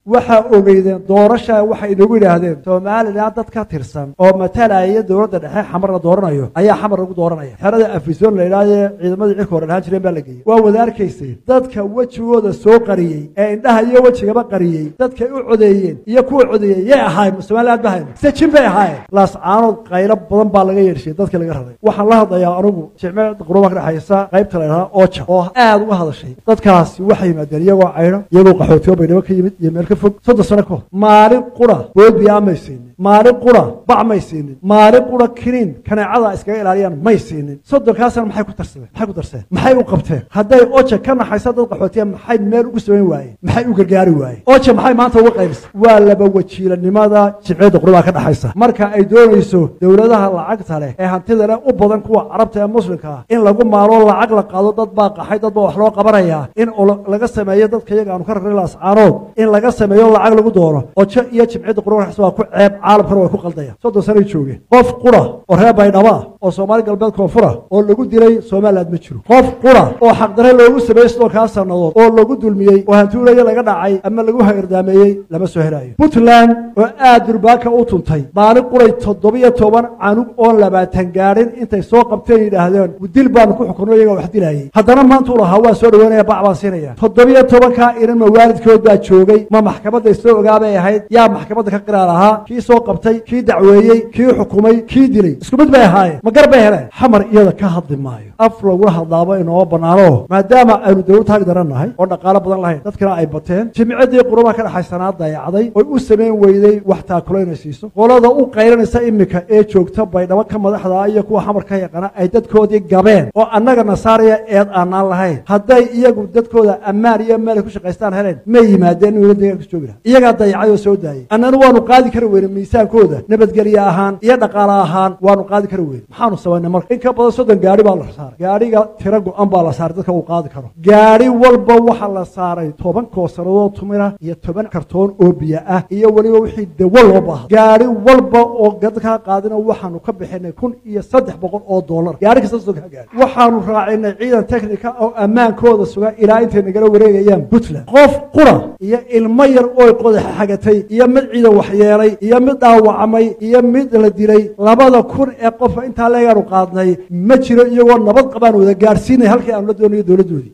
waxaa ogeydeen doorasha waxay inagu yidhaahdeen somalilan dad ka tirsan oo matalaya dowladda dhexe xamar la dooranayo ayaa xamar lagu dooranaya xerada afisoon la yidhahdee ciidamadii cirka hore dhahaan jireen baa la geeyey waa wada arkayseen dadka wejigooda soo qariyey ee indhaha iyo wejigaba qariyey dadkay u codeeyeen iyo kuwa codeeyey yay ahaayeen somaliland ba hayn se jin bay ahaayeen laascaanood qaylo badan baa laga yeedhshay dadkii laga raray waxaan la hadlayaa anugu jimce quruba ka dhexaysa qaybta la yidhahda oja oo aad uga hadashay dadkaasi waxay yimaadeen iyagoo caydho iyagoo qaxootiyo baydhabo ka yimid iyo meel ka fog soddon sano ka hor maalin qura boodbiyaa may siinin maalin qura bac may siinin maalin qura kiniin kaneecada iskaga ilaaliyaan may siinin soddonkaasna maxay ku tarsadeen maxay ku darseen maxay u qabteen hadday oja ka naxaysa dad qaxootiya maxay meel ugu samayn waayeen maxay u gargaari waayeen oja maxay maanta uga qaybisay waa laba wajiilanimada jimciyadda qurubaa ka dhexaysa marka ay doonayso dowladaha lacagta leh ee hantida leh u badan kuwa carabta ee muslimka ah in lagu maalo lacag la qaado dad baa qaxay dad baa wax loo qabanayaa in laga sameeyo dadka iyaga aanu ka rarnay laascaanood in laga sameeyo lacag lagu doono ojo iyo jimciyadda qurba waa ku ceeb caalamkana way ku qaldayaan soddon sanay joogeen qof qura oo reer baydhabo ah oo soomaali galbeed koonfura oo lagu dilay somaliland ma jiro qof qura oo xaqdare loogu sameeyey soddonkaa sannadood oo lagu dulmiyey oo hantuulayo laga dhacay ama lagu hairdaameeyey lama soo helayo puntland oo aad durbaanka u tuntay maalin quray toddobiyo toban canug oon labaatan gaadhin intay soo qabteen yidhaahdeen dil baanu ku xukunno iyaga wax dilaayey haddana maanta u lahaa waa soo dhaweynaya bac baan siinaya toddobiyo tobankaa inan ma waalidkood baa joogay ma maxkamadda isla ogaabay ahayd yaa maxkamadda ka qiraar ahaa kii soo qabtay kii dacweeyey kii xukumay kii dilay isku mid bay ahaayeen ma gar bay heleen xamar iyada ka hadli maayo af lagula hadlaaba inooma bannaano maadaama aynu dowlad taag daran nahay oo dhaqaalo badan lahayn dadkana ay bateen jimcadii qurubaha ka dhexaysanaa dayacday oy u samayn weyday wax taakulo inay siiso qolada u qaylanaysa iminka ee joogta baydhabo ka madaxda iyo kuwa xamar ka yaqaana ay dadkoodii gabeen oo annaga nasaaraya eed aanaan lahayn hadday iyagu dadkooda ammaan iyo meel ay ku shaqaystaan heleen may yimaadeen inuu deegaanka joogi laha iyagaa dayacay oo soo daayey annana waanu qaadi kari weyne miisaankooda nabadgelye ahaan iyo dhaqaale ahaan waanu qaadi kari weyne maxaanu samaynay marka in ka badan soddon gaari baa la saaray gaariga tiro go-an baa la saaray dadka uu qaadi karo gaari walba waxaa la saaray toban koosanadood tumira iyo toban kartoon oo biyo ah iyo weliba wixii dawo loo baaha gaari walba oo dadkaa qaadina waxaanu ka bixinay kun iyo saddex boqol oo dollar gaari kasta soddonkaa gaari waxaanu raacinay ciidan technica oo ammaankooda suga ilaa intay nagala wareegayaan puntland qof qura iyo ilmo yar ooy qodaxa xagatay iyo mid ciidan waxyeelay iyo mid dhaawacmay iyo mid la dilay labada kun ee qofa intaa leegaanu qaadnay ma jiro iyagoo nabad qabaan wada gaadhsiinay halkii aanu la doonayo dowladdoodii